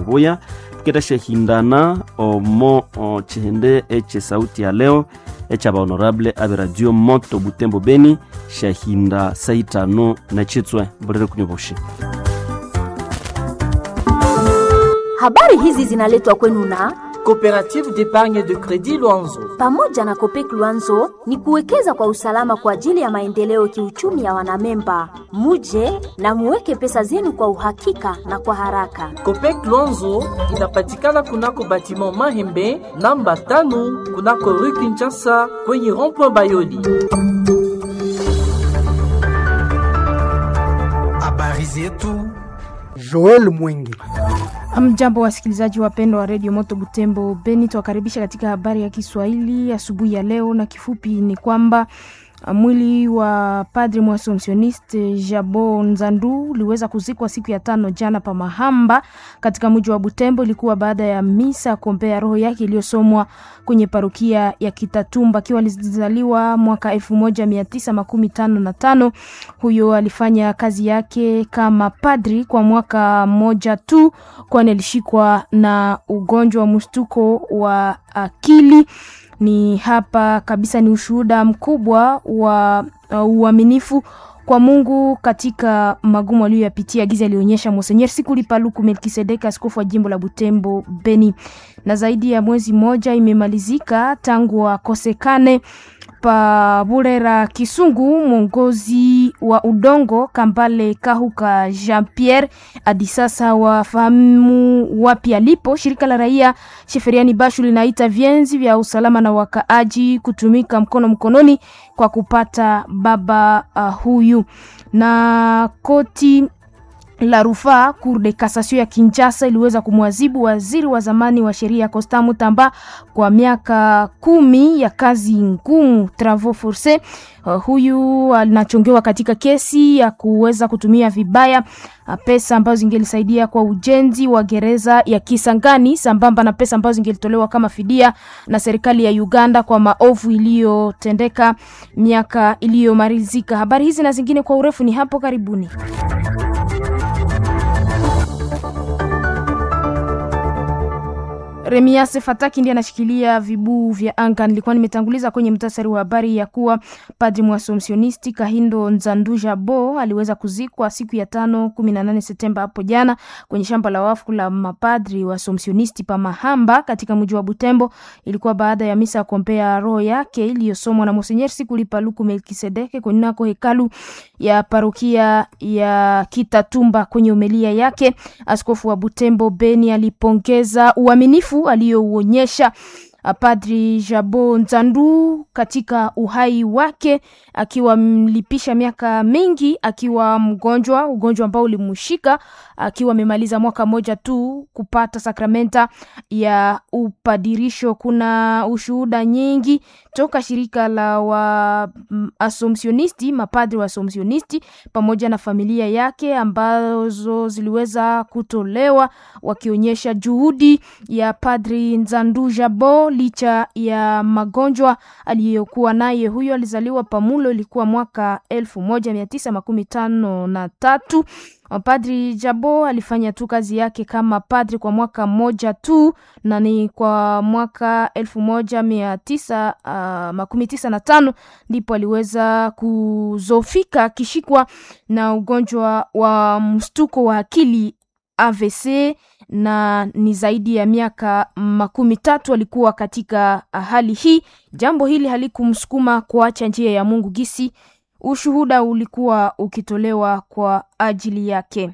buya tuketashahindana omo o chihende eche sauti ya leo echa bahonorable abe radio moto butembo beni shahinda saitano na chitswe mbolere kunyoboshi Habari hizi zinaletwa kwenu na Coopérative d'épargne de crédit Luanzo. pamoja na Kopek Luanzo ni kuwekeza kwa usalama kwa ajili ya maendeleo kiuchumi ya wanamemba. Muje na muweke pesa zenu kwa uhakika na kwa haraka. Copec Luanzo inapatikana kunako batiment Mahembe namba tano kunako rue Kinshasa kwenye rond-point Bayoli. Habari zetu Joel Mwingi. Mjambo wasikilizaji wapendwa wa redio Moto Butembo Beni, tuwakaribisha katika habari ya Kiswahili asubuhi ya leo, na kifupi ni kwamba uh, mwili wa padri mwasompsioniste Jabo Nzandu uliweza kuzikwa siku ya tano jana pa Mahamba katika mji wa Butembo. Ilikuwa baada ya misa ya kuombea roho yake iliyosomwa kwenye parokia ya Kitatumba, akiwa alizaliwa mwaka elfu moja mia tisa makumi tano na tano. Huyo alifanya kazi yake kama padri kwa mwaka mmoja tu, kwani alishikwa na ugonjwa wa mshtuko wa akili. Ni hapa kabisa, ni ushuhuda mkubwa wa uh, uaminifu kwa Mungu katika magumu aliyoyapitia. Giza alionyesha Monsenyer Sikuli Paluku Melkisedek, askofu wa jimbo la Butembo Beni. Na zaidi ya mwezi mmoja imemalizika tangu akosekane pa Burera Kisungu, mwongozi wa udongo Kambale Kahuka Jean Pierre hadi sasa wafahamu wapi alipo. Shirika la raia Sheferiani Bashu linaita vienzi vya usalama na wakaaji kutumika mkono mkononi kwa kupata baba uh, huyu na koti la rufaa Cour de Cassation ya Kinshasa iliweza kumwadhibu waziri wa zamani wa sheria Constant Mutamba kwa miaka kumi ya kazi ngumu travaux forces. Uh, huyu anachongewa katika kesi ya kuweza kutumia vibaya uh, pesa ambazo zingelisaidia kwa ujenzi wa gereza ya Kisangani sambamba na pesa ambazo zingelitolewa kama fidia na serikali ya Uganda kwa maovu iliyotendeka miaka iliyomalizika. Habari hizi na zingine kwa urefu ni hapo karibuni. Remiase Fataki ndiye anashikilia vibuu vya anga. Nilikuwa nimetanguliza kwenye mtasari wa habari ya kuwa padri mwasompsionisti Kahindo Nzanduja Bo aliweza kuzikwa siku ya tano kumi na nane Septemba hapo jana kwenye shamba la wafu la mapadri wasompsionisti pa Mahamba katika mji wa Butembo. Ilikuwa baada ya misa ya kuombea roho yake iliyosomwa na Monsenyer Sikuli Paluku Melkisedeke kunako hekalu ya parokia ya Kitatumba. Kwenye umelia yake, askofu wa Butembo Beni alipongeza uaminifu aliyouonyesha Padri Jabo Nzandu katika uhai wake, akiwa mlipisha miaka mingi akiwa mgonjwa, ugonjwa ambao ulimshika akiwa amemaliza mwaka mmoja tu kupata sakramenta ya upadirisho. Kuna ushuhuda nyingi toka shirika la wa asomsionisti, mapadri wa asomsionisti pamoja na familia yake ambazo ziliweza kutolewa wakionyesha juhudi ya Padri Nzandu Jabo licha ya magonjwa aliyokuwa naye. Huyo alizaliwa Pamulo, ilikuwa mwaka elfu moja mia tisa makumi tano na tatu. Padri Jabo alifanya tu kazi yake kama padri kwa mwaka mmoja tu, na ni kwa mwaka elfu moja mia tisa uh, makumi tisa na tano ndipo aliweza kuzofika akishikwa na ugonjwa wa mshtuko wa akili AVC na ni zaidi ya miaka makumi tatu alikuwa katika hali hii. Jambo hili halikumsukuma kuacha njia ya Mungu gisi ushuhuda ulikuwa ukitolewa kwa ajili yake.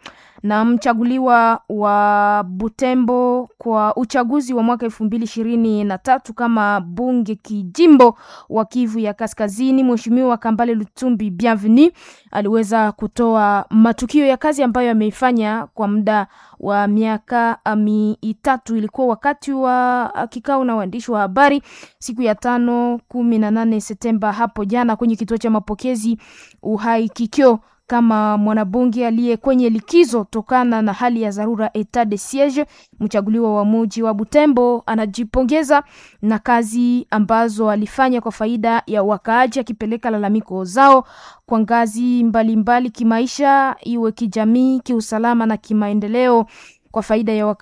Na mchaguliwa wa Butembo kwa uchaguzi wa mwaka elfu mbili ishirini na tatu kama bunge kijimbo wa Kivu ya Kaskazini, Mheshimiwa Kambale Lutumbi Bienvenu aliweza kutoa matukio ya kazi ambayo ameifanya kwa muda wa miaka mitatu. Ilikuwa wakati wa kikao na waandishi wa habari siku ya tano kumi na nane Septemba hapo jana kwenye kituo cha mapokezi Uhai Kikyo kama mwanabunge aliye kwenye likizo tokana na hali ya dharura etat de siege. Mchaguliwa wa muji wa Butembo anajipongeza na kazi ambazo alifanya kwa faida ya wakaaji, akipeleka lalamiko zao kwa ngazi mbalimbali mbali, kimaisha, iwe kijamii, kiusalama na kimaendeleo kwa faida ya